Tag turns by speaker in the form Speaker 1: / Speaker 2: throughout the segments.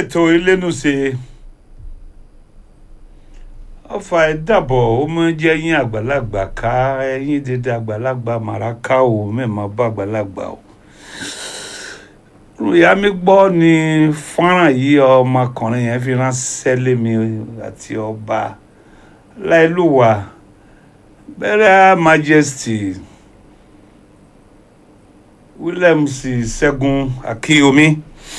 Speaker 1: ètò ìlénúṣe ọfà ìdàbọ̀ ó mọ jẹ́ yín àgbàlagbà ká ẹ̀yìn dédé àgbàlagbà màràká o mẹ́ẹ̀mọ́ bá àgbàlagbà o ìyá mi gbọ́ ni fọ́nrán yìí ọmọkùnrin yẹn fi ránṣẹ́ lé mi àti ọba láìlúwà bẹ́rẹ̀ majesty williams ṣẹ́gun akíyomi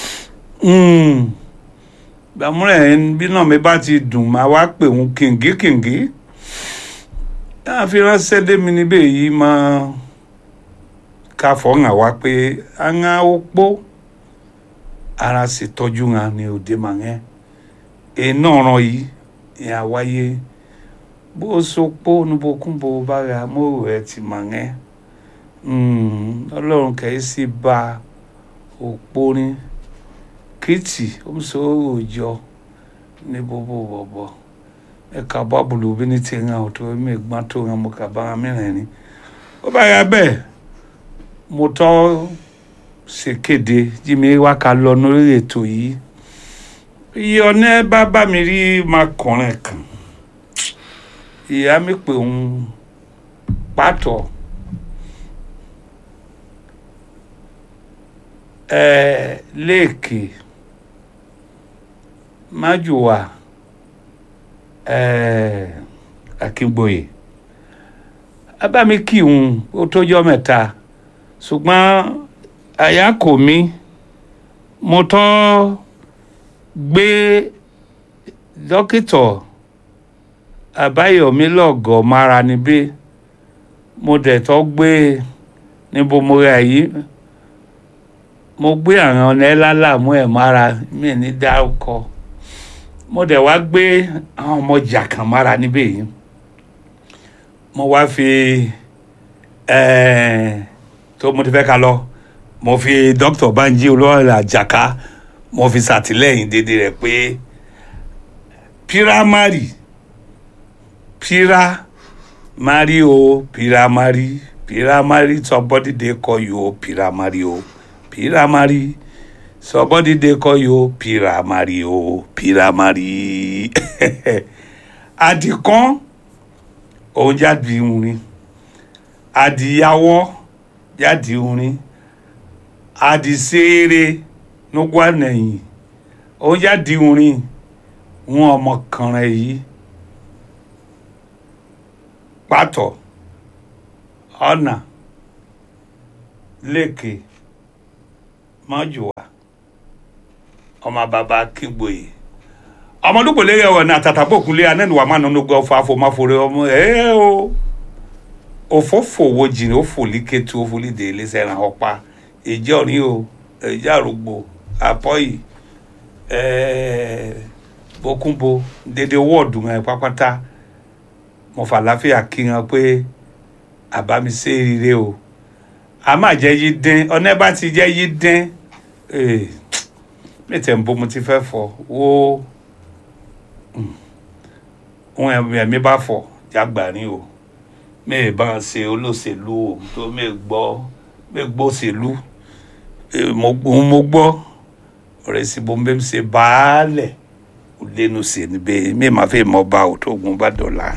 Speaker 1: gbàmúrẹ̀ bí náà mi bá ti dùn máa wá pè wọ́n kìngíkìngí náà fi ránṣẹ́ lé mi níbẹ̀ yìí máa ká fọ́nà wá pé àwọn opó ara sì tọ́jú wọn ní òde màá iná ọ̀ràn yìí ní àwáyé bó sopó níbokúnbo bá ra mọ́rò ẹ̀ ti màá ọlọ́run kẹ́ẹ́ sì bá òpó ní kìtì omsoro òjọ ní gbogbo bọ̀bọ̀ ẹ̀ka bábùlù bí ní ti ràn ọ́ tó mi gbọ́n tó ràn mo kà bára mìíràn ni ó bá yà bẹ́ẹ̀ mo tọ́ ṣèkéde jí mi wá ká lọ lórí ètò yìí iye ọ̀nẹ́ bá bá mi rí makùnrin kan ìyá mi pè ń pàtó ẹ léèkì májùwà ẹ akíngbòye abámi kí n ó tójọ́ mẹ́ta ṣùgbọ́n àyà kò mí mo tọ́ gbé dókítà àbáyọ̀mí lọ́gọ̀ mára níbí mo dẹ̀ tọ́ gbé níbo mo rà yìí mo gbé àwọn ọ̀nà ẹlálàmú ẹ̀ mára mi ní dárúkọ mo dẹ̀ wá gbé àwọn ọmọ jàkàn mára níbẹ̀ yìí mo wá fi tó mo ti fẹ́ ká lọ mo fi dr banji olóòrè àjàká mo fi ṣàtìlẹ́yìn dédé rẹ̀ pé piramari piramari o piramari piramari somebody dey call you o piramari o piramari somebody dey call you piramari o piramari adikan òun jáde orin adìyàwó jáde orin adìsẹ́rẹ́ nígbànẹ́yìn òun jáde orin wọn ọmọkùnrin yìí pàtó ọ̀nà lẹ́kẹ̀ẹ́ mọ́jùwà ọmọ bàbá kígboyè ọmọdúpọ̀ lérè ọ̀rọ̀ ní àtàtàbọ̀kúnlé anẹ́nuwà máa nínú gbọ́ fún afọmáfọrẹ ọmọ ẹ̀ o òfófò wo jìnnà òfòlíkẹtù òfòlídè iléeṣẹ́ ìràn ọ̀pá ìjẹ́ òní o ìjẹ́ àrògbò àpọ́yì bókúnbo dédé wọ́ọ̀dù ẹ̀ pápátá mo fà láfíà kí wọn pé àbámi ṣe rere o a máa jẹ́ yí dín ọ̀nà bá ti jẹ́ yí dín mẹ́tẹ̀ ń bó mo ti fẹ́ fọ wo ohun ẹ̀mí bá fọ jágbà ní o mẹ́ẹ̀ bá ń ṣe olóṣèlú o tó mẹ́ẹ̀ gbọ́ mẹ́ẹ̀ gbọ́ òṣèlú mo gbọ́ ọ̀rẹ́ sí bó mẹ́ẹ̀ ṣe baálẹ̀ ò lẹ́nu ṣe níbẹ̀ mẹ́ẹ̀ máa fẹ́ mọ́ bá o tó gun bá dọ̀la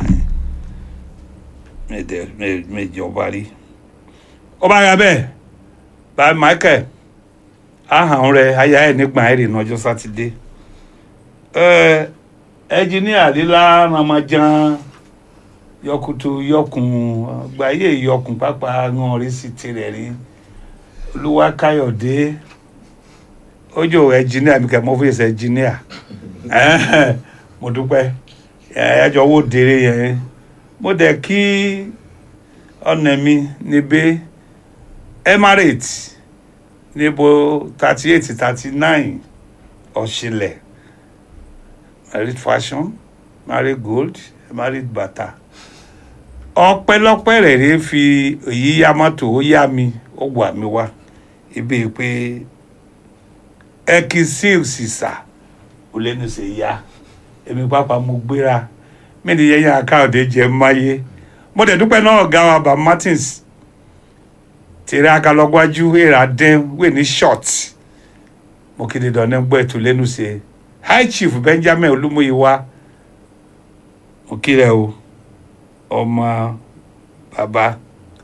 Speaker 1: mẹ́ẹ̀ jọba rí ọba ya bẹ́ẹ̀ bá michael ahàn rẹ aya ẹ nígbà ẹ rìn ọjọ́ sátidé ẹ ẹnjiníà lílá ramajan yọkutu yọkun gbàyè yọkun pápá wọn rí sí tirẹ̀ rí olúwakáyọ̀dé ojú ẹnjiníà mi kẹ mọ fún ẹsẹ ẹnjiníà mo dúpẹ́ ẹjọ́ wo dèrè yẹn mo dẹ̀ kí ọ̀nà mi níbẹ̀ emirates níbo thirty eight thirty nine ọ̀ṣìlẹ̀ married fashion married gold married bata ọpẹ́lọpẹ́ rẹ̀ rẹ̀ fi èyí yá mọ́tò ó yá mi ó wà mí wá ibi pé ẹkí sílsì sà ó lẹ́nu ṣe yá èmi pápá mo gbéra mí ni yẹn yẹn akáòdé jẹ máyé mo dẹ̀ dúpẹ́ náà ọ̀gá wa bá martins tèrè akalọ́gbájú èrà dẹ́n wé ní short mo kéde dọ̀nẹ́ gbọ́ ètò lẹ́nu ṣe high chief benjamin olúmúyíwá mo kí rẹ o ọmọ bàbá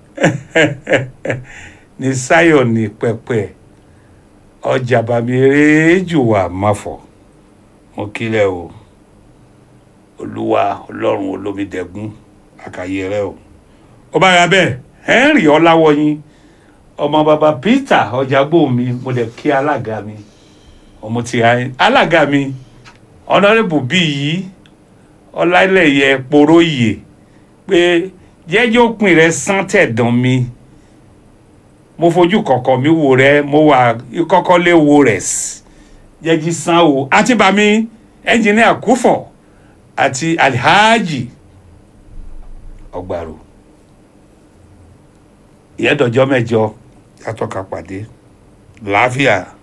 Speaker 1: ní sáyọ ní pẹpẹ ọjà bàmí eréjù wà máfọ mo kí rẹ o olúwa ọlọ́run olómídẹ́gún àkàyè rẹ o ó bá ra bẹ́ẹ̀ henry ọláwọyìn ọmọ bàbá peter ọjàgbó mi mo lè kí alága mi ọmọ tí a alága mi ọ̀nàrẹ́bù bíi yìí ọláìlẹ̀yẹ poróyè pé jẹ́jọ́ òpin rẹ̀ sán tẹ̀dán mi mo fojú kọ̀kọ̀ mi wò rẹ mo wà kọ́kọ́ lé wo rẹ̀ sí jẹ́jí sán o àti bàmí ẹnjìnìà kúfọ̀ àti alhaji ọgbàrò ìyẹ́dọ̀jọ́ mẹ́jọ yàtọ̀ ká pàdé làáfíà.